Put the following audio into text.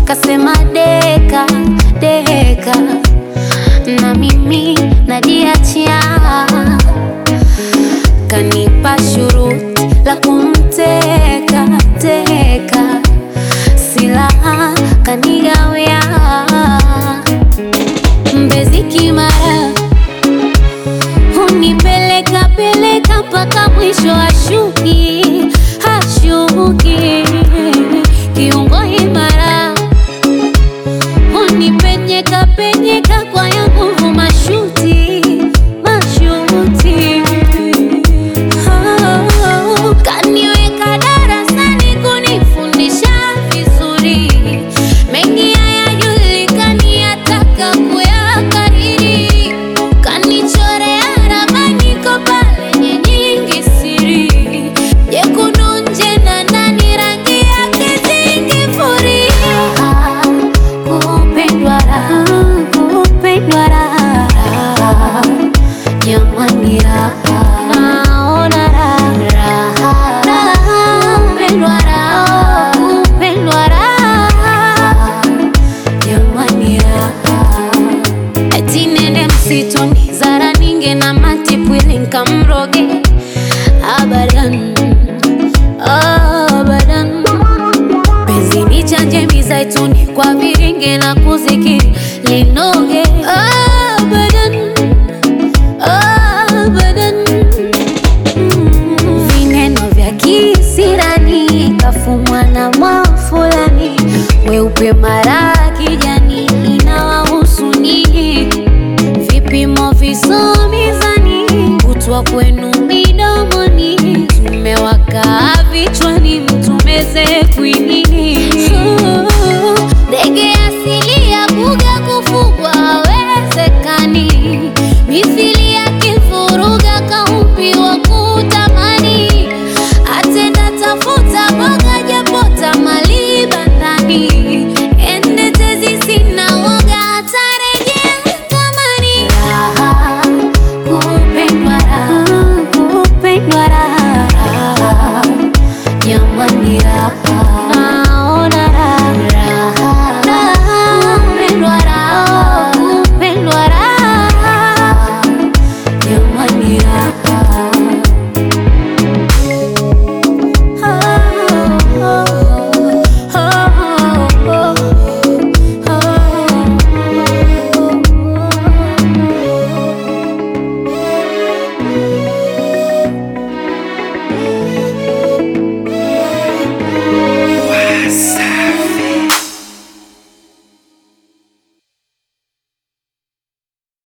kasema deka deka, na mimi najiachia, kanipa shuruti la kumteka teka, silaha kanigawia, Mbezi Kimara hunipeleka peleka mpaka mwisho ashuki hashuki, kiungo imara hunipenyeka penyeka kwa ya nguvu mashuti mashuti, oh, kaniweka darasani kunifundisha vizuri, mengi hayajulikani ataka kuyakariri, kanichorea ramani kopa lenye nyingi siri, jekundu nje na ndani rangi yake zingifuria kupendwa raha, kupendwa raha, jamani raha, naona raha, raha, kupendwa raha, kupendwa raha, jamani raha, eti nende msituni zara ninge na matipwili nkamroge abadan abadan penzi ni chanje mizaituni kwa viringe na kuzikiri linoge